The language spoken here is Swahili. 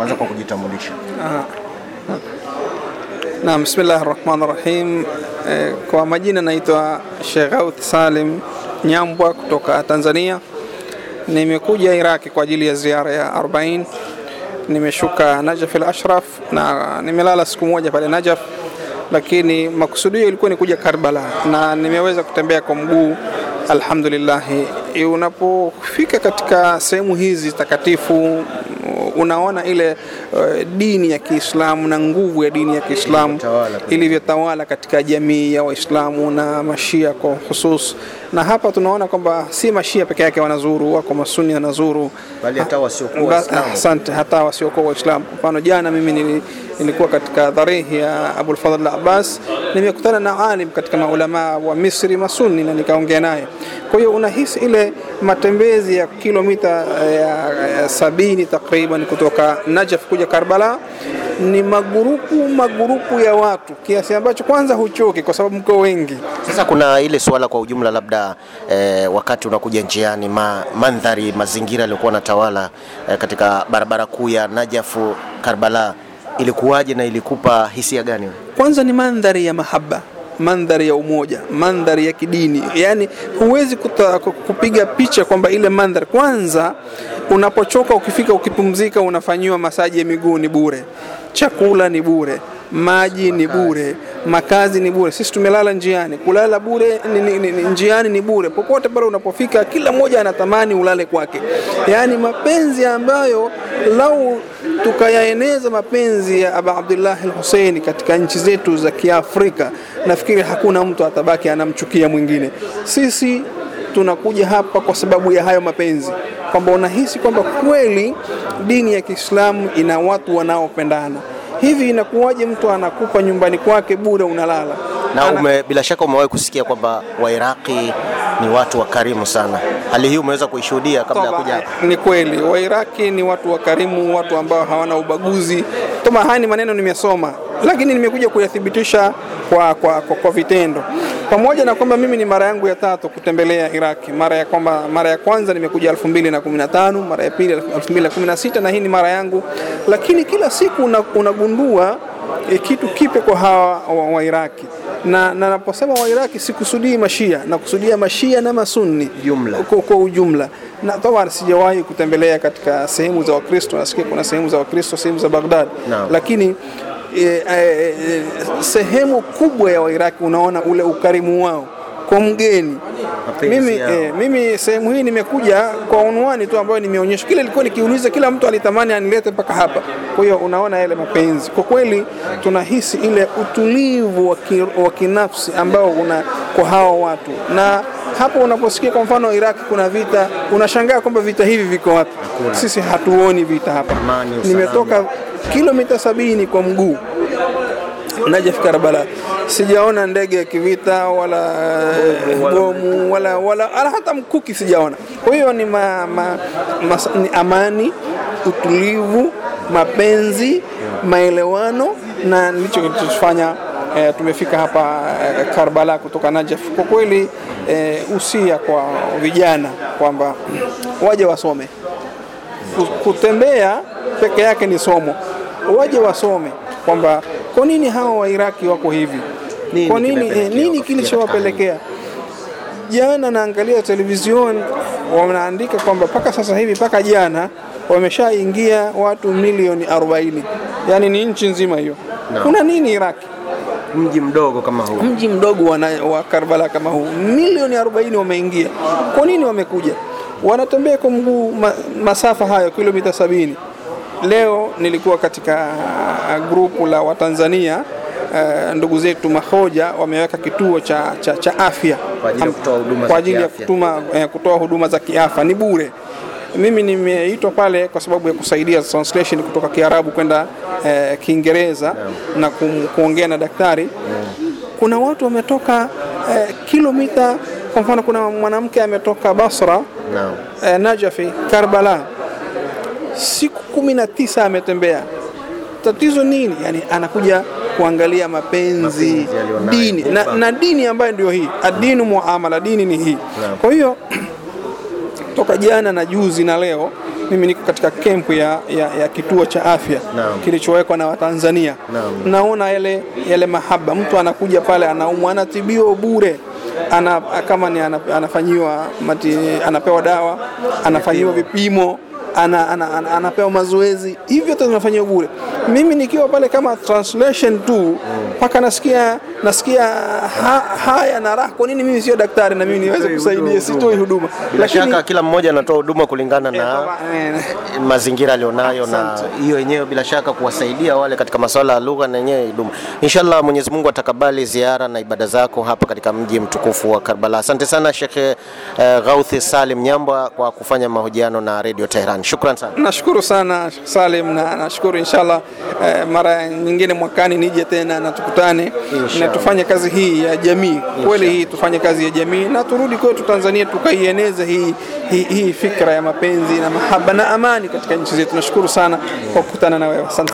kwanza kwa kujitambulisha. Naam, bismillahi rahmani rahim. Eh, kwa majina naitwa Sheikh Gauth Salim Nyambwa kutoka Tanzania. Nimekuja Iraki kwa ajili ya ziara ya 40. Nimeshuka Najaf al-Ashraf na nimelala siku moja pale Najaf, lakini makusudio ilikuwa ni kuja Karbala na nimeweza kutembea kwa mguu alhamdulillah. Unapofika katika sehemu hizi takatifu unaona ile uh, dini ya Kiislamu na nguvu ya dini ya Kiislamu ilivyotawala katika jamii ya Waislamu na mashia kwa husus, na hapa tunaona kwamba si mashia peke yake wanazuru, wako masuni wanazuru, Bali hata wasiokuwa Ba- Waislamu. Asante, hata wasiokuwa Waislamu. Kwa mfano jana mimi nili, nilikuwa katika dharihi ya Abul Fadhl Abbas, nimekutana na alim katika maulama wa Misri masuni na nikaongea naye. Kwa hiyo unahisi ile matembezi ya kilomita eh, ya, ya sabini takriban kutoka Najaf kuja Karbala ni magurupu magurupu ya watu kiasi ambacho kwanza huchoki kwa sababu mko wengi. Sasa kuna ile suala kwa ujumla, labda eh, wakati unakuja njiani, ma, mandhari mazingira yaliyokuwa natawala eh, katika barabara kuu ya Najafu Karbala, ilikuwaje na ilikupa hisia gani? kwanza ni mandhari ya mahaba mandhari ya umoja mandhari ya kidini yani huwezi kuta, ku- kupiga picha kwamba ile mandhari kwanza unapochoka ukifika ukipumzika unafanyiwa masaji ya miguu ni bure chakula ni bure maji ni bure makazi ni bure sisi tumelala njiani kulala bure ni, ni, ni, ni, njiani ni bure popote pale unapofika kila mmoja anatamani ulale kwake yaani mapenzi ambayo lau tukayaeneza mapenzi ya Aba Abdullah al-Hussein katika nchi zetu za Kiafrika, nafikiri hakuna mtu atabaki anamchukia mwingine. Sisi tunakuja hapa kwa sababu ya hayo mapenzi, kwamba unahisi kwamba kweli dini ya Kiislamu ina watu wanaopendana. Hivi inakuwaje mtu anakupa nyumbani kwake bure unalala? Na Ana- ume, bila shaka umewahi kusikia kwamba Wairaqi ni watu wakarimu sana. Hali hii umeweza kuishuhudia kabla ya Toba, kuja hapa? Ni kweli Wairaki ni watu wakarimu, watu ambao hawana ubaguzi. Toma, haya ni maneno nimesoma, lakini nimekuja kuyathibitisha kwa, kwa, kwa, kwa vitendo, pamoja na kwamba mimi ni mara yangu ya tatu kutembelea Iraki. Mara ya kwamba mara ya kwanza nimekuja 2015, mara ya pili 2016 na hii ni mara yangu, lakini kila siku una- unagundua e, kitu kipya kwa hawa wa, wa Iraki na na naposema wa Iraki sikusudii mashia, nakusudia mashia na masunni Jumla. kwa, kwa ujumla na taban sijawahi kutembelea katika sehemu za Wakristo, nasikia kuna sehemu za Wakristo, sehemu za Baghdad Naam. lakini e, e, e, sehemu kubwa ya Wairaki unaona ule ukarimu wao kwa mgeni. Mapenzi Mimi, yao. e, mimi sehemu hii nimekuja kwa unwani tu ambayo nimeonyeshwa, kile ilikuwa nikiuliza, kila mtu alitamani anilete mpaka hapa. Kwa hiyo unaona yale mapenzi, kwa kweli tunahisi ile utulivu wa ki- wa kinafsi ambao una kwa hawa watu, na hapo unaposikia kwa mfano Iraki kuna vita, unashangaa kwamba vita hivi viko wapi? Sisi hatuoni vita hapa. Amani, usalama. Nimetoka kilomita sabini kwa mguu Najaf Karbala, sijaona ndege ya kivita wala bomu wala, wala, wala hata mkuki sijaona. Kwa hiyo ni, ma, ma, mas, ni amani, utulivu, mapenzi, maelewano na ndicho kilichofanya eh, tumefika hapa eh, Karbala kutoka Najaf. Kwa kweli eh, usia kwa vijana kwamba waje wasome Ku- kutembea peke yake ni somo, waje wasome kwamba kwa nini hawa Wairaki wako hivi, Nini kwa nini, kimepelekea eh, nini wakafikia kilichowapelekea. Jana naangalia television wanaandika kwamba mpaka sasa hivi mpaka jana wameshaingia watu milioni 40, yaani ni nchi nzima hiyo. Naam. Kuna nini Iraki? mji mdogo kama huu? mji mdogo wa, na- wa Karbala kama huu, milioni 40 wameingia. Kwa nini wamekuja? Wanatembea kwa mguu ma, masafa hayo kilomita sabini. Leo nilikuwa katika uh, grupu la Watanzania uh, ndugu zetu Mahoja wameweka kituo cha, cha, cha afya Kwa ajili ya Am- kutoa huduma kwa za ajili ya kiafya. kutuma, eh, kutoa huduma za kiafya ni bure. Mimi nimeitwa pale kwa sababu ya kusaidia translation kutoka Kiarabu kwenda eh, Kiingereza na kum, kuongea na daktari kuna watu wametoka eh, kilomita. Kwa mfano, kuna mwanamke ametoka Basra Naam. eh, Najafi, Karbala, siku kumi na tisa ametembea. Tatizo nini? Yani anakuja kuangalia mapenzi, Mapenzi alionayo, dini na, huba. na dini ambayo ndio hii adinu muamala, dini ni hii. Naam. Kwa hiyo toka jana na juzi na leo mimi niko katika kempu ya, ya, ya kituo cha afya Naam. kilichowekwa na Watanzania. Naam. Naona yale, yale mahaba, mtu anakuja pale anaumwa, anatibiwa bure ana, kama ni ana, anafanyiwa mati, anapewa dawa, anafanyiwa vipimo ana, ana, ana, anapewa mazoezi, hivi vyote vinafanyiwa bure. Mimi nikiwa pale kama translation tu mpaka nasikia nasikia ha, haya na raha. Kwa nini mimi sio daktari na mimi niweze kusaidia? Sitoi huduma, Bila shaka kila mmoja anatoa huduma kulingana na eh, mazingira alionayo, na hiyo yenyewe bila shaka kuwasaidia wale katika masuala ya lugha na yenyewe huduma. Inshallah Mwenyezi Mungu atakabali ziara na ibada zako hapa katika mji mtukufu wa Karbala. Asante sana Sheikh eh, Gauthi Salim Nyambwa kwa kufanya mahojiano na Radio Tehran. Shukran sana. Nashukuru sana Salim na nashukuru inshallah, eh, mara nyingine mwakani nije tena na tukutane na tufanye kazi hii ya jamii kweli, hii tufanye kazi ya jamii na turudi kwetu Tanzania tukaieneze hii, hii, hii fikra ya mapenzi na mahaba na amani katika nchi zetu. Nashukuru sana kwa kukutana na wewe, asante.